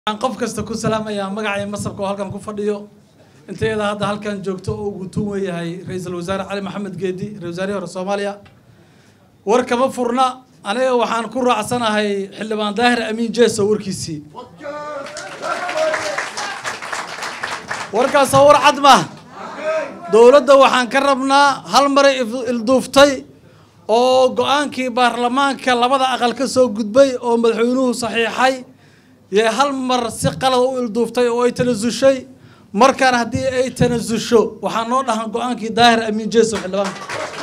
waxaan qof kasta ku salaamayaa magacay masabka oo halkan ku fadhiyo intayada hadda halkan joogto oo ugu tuun weeyahay ra-iisul wasaare cali maxamed geedi ra-isul wasaarihii hore soomaaliya war kama furna aniga waxaan ku raacsanahay xildhibaan daahir amiin jeeso warkiisii warkaasoo war cad ma dowladda waxaan ka rabnaa hal maray ilduuftay oo go-aankii baarlamaanka labada aqal ka soo gudbay oo madaxweynuhu saxiixay yee hal mar si qalada u ilduuftay oo ay tanasushay markaan haddii ay tanasusho waxaa noo dhahan go-aankii daahir amiin jeeso xildhibaanka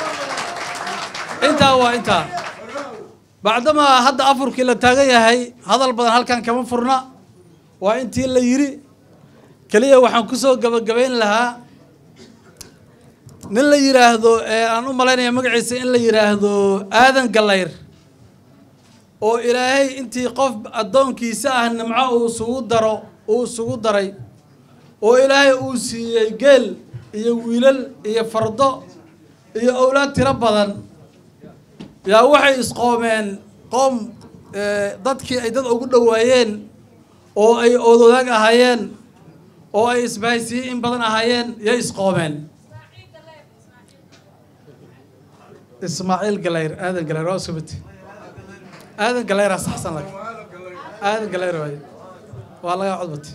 intaa waa intaa bacdamaa hadda afurkii la taagan yahay hadal badan halkan kama furna waa intii la yiri keliya waxaan kusoo gabagabayn lahaa nin la yidhaahdo aan u malaynaya magaciisa in la yidhaahdo aadan gallayr oo ilaahay intii qof addoonkiisa ah nimco uu isugu daro uu isugu daray oo ilaahay uu siiyey geel iyo wiilal iyo fardo iyo owlaad tiro badan yaa waxay isqoomeen qoom dadkii ay dad ugu dhowaayeen oo ay oodoodaag ahaayeen oo ay isbahaysiye in badan ahaayeen yay isqoomeen ismaaciil galayr aadan galayr waa iskumid aadan galayraa saxsan lag aadan galayr waay waa laga codbatay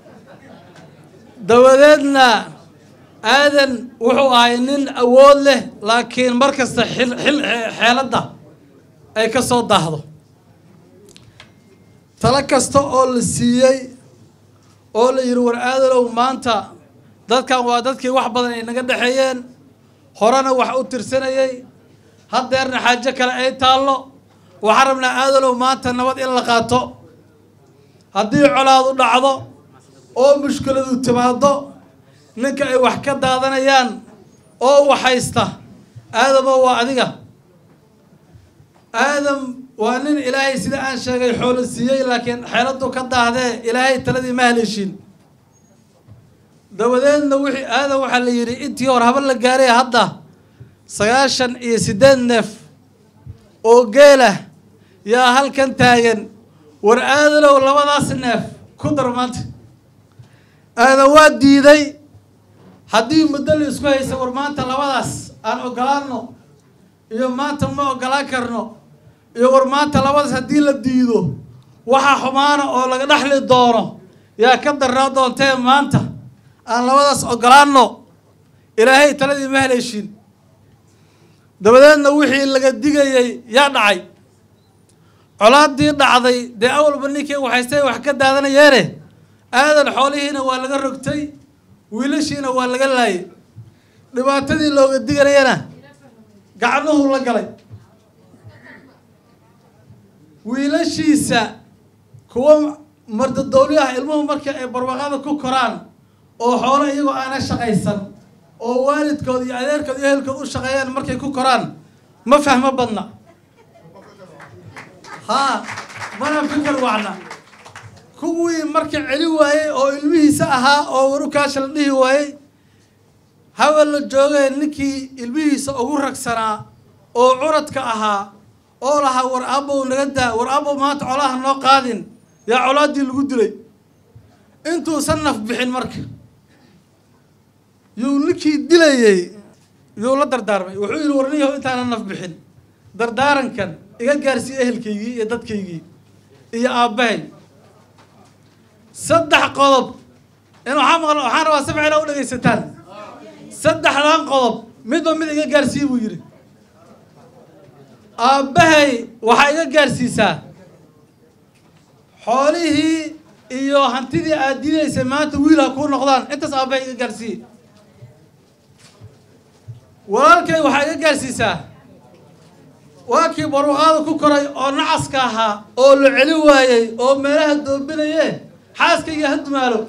dabadeedna aadan wuxuu ahay nin awood leh laakiin mar kasta xil xil xeeladda ay ka soo daahdo talo kasta oo la siiyey oo la yidhi war aadanow maanta dadkan waa dadkii wax badan ay naga dhexeeyeen horena wax u tirsanayay haddeerna xaajo kale ay taallo waxaan rabnaa aadanow maanta nabad in la qaato haddii colaadu dhacdo oo mushkiladu timaado ninka ay wax ka daadanayaan oo waxhaysta aadamo waa adiga aadam waa nin ilaahay sida aan sheegay xoolo siiyey laakiin xeeladu ka daahdee ilaahay taladii ma haleeshin dabadeedna wixii aadam waxaa la yidhi intii hor haba la gaaray hadda sagaashan iyo siddeed neef oo geelah yaa halkan taagan war aadanow labadaas neef ku dar maanta aadan waa diiday haddii muddo la isku haysa war maanta labadaas aan ogolaano iyo maanta ma ogolaan karno iyo war maanta labadaas haddii la diido waxaa xumaana oo laga dhexli doono yaa ka darnaa doontee maanta aan labadaas ogolaano ilaahay taladii ma haleeshin dabadeedna wixii laga digayay yaa dhacay colaadii dhacday dee awalba ninkii waxaystay wax ka daadanayeene aadan xoolihiina waa laga rogtay wiilashiina waa laga laayay dhibaatadii looga diganayana gacnuhu la galay wiilashiisa kuwa mardadowliyaha ilmuhu markii ay barwaqada ku koraan oo xoolo iyagoo aana shaqaysan oo waalidkood iyo adeerkood iyo ehelkood u shaqeeyaan markay ku koraan ma fahmo badna haa mana fikar wacna kuwii marka celi waayey oo ilmihiisa ahaa oo warukaasha la dhihi waayey hawel la joogay ninkii ilmihiisa ugu ragsanaa oo curadka ahaa oo lahaa war aabow naga daa war aabow maanta colaha noo qaadin yaa colaaddii lagu dilay intuusan naf bixin marka yuu ninkii dilayey yuu la dardaarmay wuxuu yidhi war niyahow intaana naf bixin dardaarankan iga gaarsiiye ehelkaygii iyo dadkaygii iyo aabbahay saddex qodob in waxaa maqla waxaan rabaa si ficila u dhegaysataan saddexdan qodob midba mid iga gaarsiiye buu yidhi aabbahay waxaa iga gaarsiisaa xoolihii iyo hantidii aad diidaysay maanta wiil ha kuu noqdaan intaas aabbahay iga gaarsiiye walaalkay waxaa iga gaarsiisaa waa kii barwaqaada ku koray oo nacaska ahaa oo la celi waayey oo meelaha doobinaye xaaskayga ha dumaalo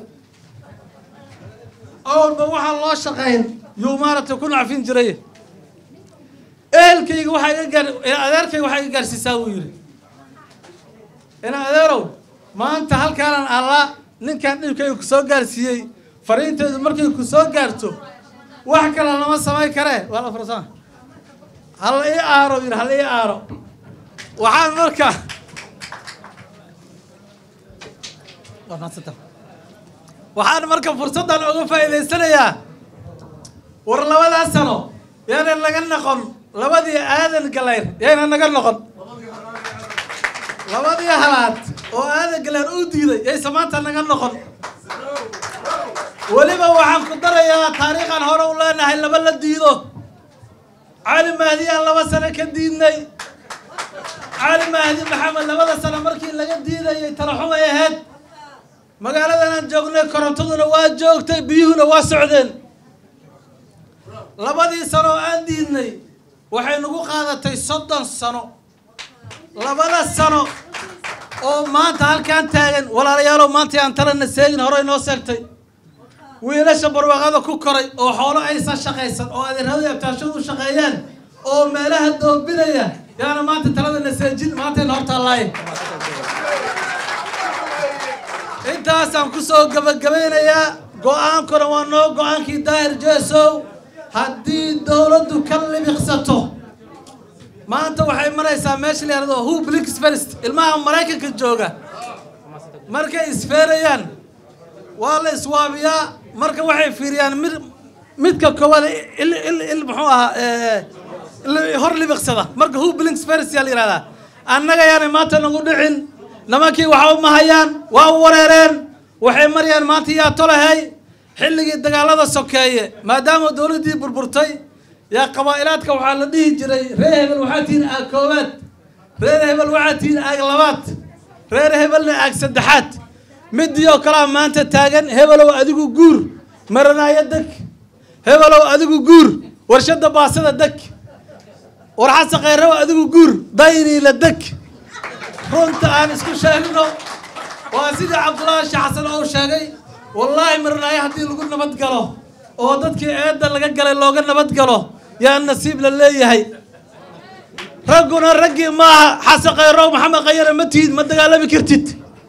awalba waxaan loo shaqayn yuu maaragtay ku nacfin jiray ehelkayga waxaa iga gaar adeerkayga waxaa iga gaarsiisaa buu yidhi ina adeerow maanta halkaanan alla ninkan dhibkayga ku soo gaarsiiyey fariinteedu markay ku soo gaarto wax kale lama samayn karee waa la farsama hala ii aaro yidhi hala ii aaro waxaan marka waa mahadsanta waxaan marka fursaddan uga faa'iidaysanayaa war labadaas sano yaana naga noqon labadii aadan galayr yayna naga noqon labadii halaad oo aadan galayr uu diiday yayse maanta naga noqon weliba waxaan ku darayaa taariikhan hore u leenahay laba la diido cali mahdi aan laba sano ka diidnay cali mahdi maxamed labada sano markii laga diidayay talaxumay ahayd magaaladan aan joognay korontaduna waa joogtay biyuhuna waa socdeen labadii sano oo aan diidnay waxay nagu qaadatay soddon sano labada sano oo maanta halkaan taagan walaalayaalow maanta aan talana seegin hore inoo seegtay wiilasha barwaaqada ku koray oo xoolo aysan shaqaysan oo adeerada abtaashadu u shaqeeyaan oo meelaha doobinaya yaana maanta taladana seejin maantayna hortaallaaye intaasaan kusoo gabagabaynayaa go-aankuna waa noo go-aankii daahir jeesow haddii dowladdu ka libiqsato maanta waxay maraysaa meesha la yahdo who blinks first ilmaha maraykanka jooga markay isfeerayaan waa la iswaabiyaa marka waxay fiiriyaan mid midka koowaad il il il muxuu ahaa hor libiqsada marka who blinks first yaa la yihahdaa annaga yaanay maanta nagu dhicin nimankii waxa u mahayaan waa u wareereen waxay marayaan maanta yaa tolahay xilligii dagaalada sokeeye maadaama dowladdii burburtay yaa qabaa'ilaadka waxaa la dhihi jiray reer hebel waxaa tihiin aag koowaad reer hebel waxaa tihiin aag labaad reer hebelna aag saddexaad midii oo kalea maanta taagan hebelow adigu guur maranaayo deg hebelow adigu guur warshadda baasada deg warxasa khayraw adigu guur dayniila deg runta aan isku sheegno waa sidii cabdullaahi sheekh xasan ou sheegay wallaahi maranaayo haddii lagu nabad galo oo dadkii eedda laga galay looga nabad galo yaa nasiib la leeyahay ragguna raggii maaha xasan khayrow maxamed khayare ma tihid ma dagaalami kartid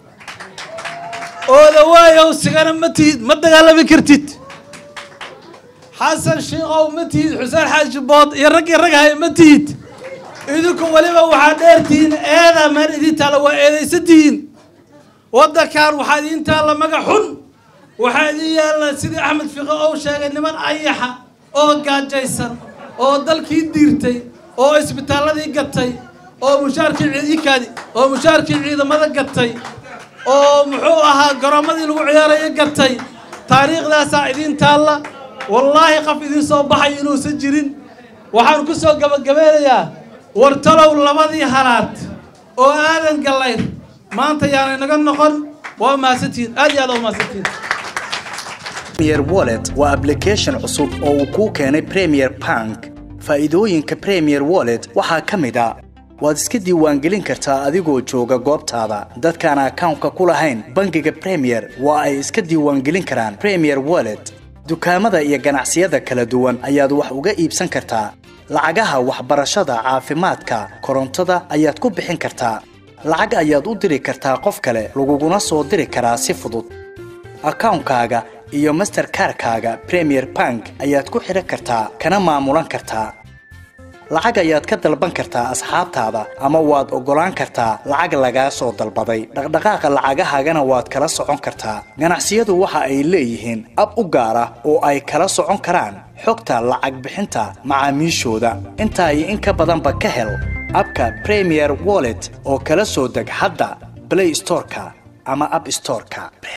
ooda waayow sigana ma tihid ma dagaalami kartid xasan shiikow ma tihid xuseen xaaji bood iyo raggii rag hay ma tihid idinku weliba waxaa dheertihiin eeda meel idin taalla waa eedaysan tihiin waddankan waxaa idiin taalla magac xun waxaa idin yaalla sidii axmed fiqo ou sheegay niman ayaxa oo gaajaysan oo dalkii diirtay oo isbitaalladii gatay oo mushaarkii ciidikaadi oo mushaarkii ciidamada gatay oo muxuu ahaa garoommadii lagu ciyaaraya gatay taariikhdaasaa idiin taalla wallaahi qaf idiin soo baxay inuusan jirin waxaan ku soo gabagabeynayaa wartalow labadii halaad oo aadan gallayr maanta yaanay naga noqon waa mahadsantihiin aad iyo aad waa mahadsantihiin premier wallet waa application cusub oo uu kuu keenay premier bank faa'iidooyinka premier wallet waxaa ka mid a waad iska diiwaangelin kartaa adigoo jooga goobtaada dadkaan akawnka ku lahayn bangiga premier waa ay iska diiwaangelin karaan premier wallet dukaamada iyo ganacsiyada kala duwan ayaad wax uga iibsan kartaa lacagaha waxbarashada caafimaadka korontada ayaad ku bixin kartaa lacag ayaad u diri kartaa qof kale laguguna soo diri karaa si fudud akawnkaaga iyo masterkarkaaga premier bank ayaad ku xidhan kartaa kana maamulan kartaa lacag ayaad ka dalban kartaa asxaabtaada ama waad oggolaan kartaa lacag lagaa soo dalbaday dhaqdhaqaaqa lacagahaagana waad kala socon kartaa ganacsiyadu waxa ay leeyihiin ab u gaar ah oo ay kala socon karaan xogta lacag bixinta macaamiishooda intaa iyo in ka badanba ka hel abka premier wallet oo kala soo deg hadda blay storeka ama ab storeka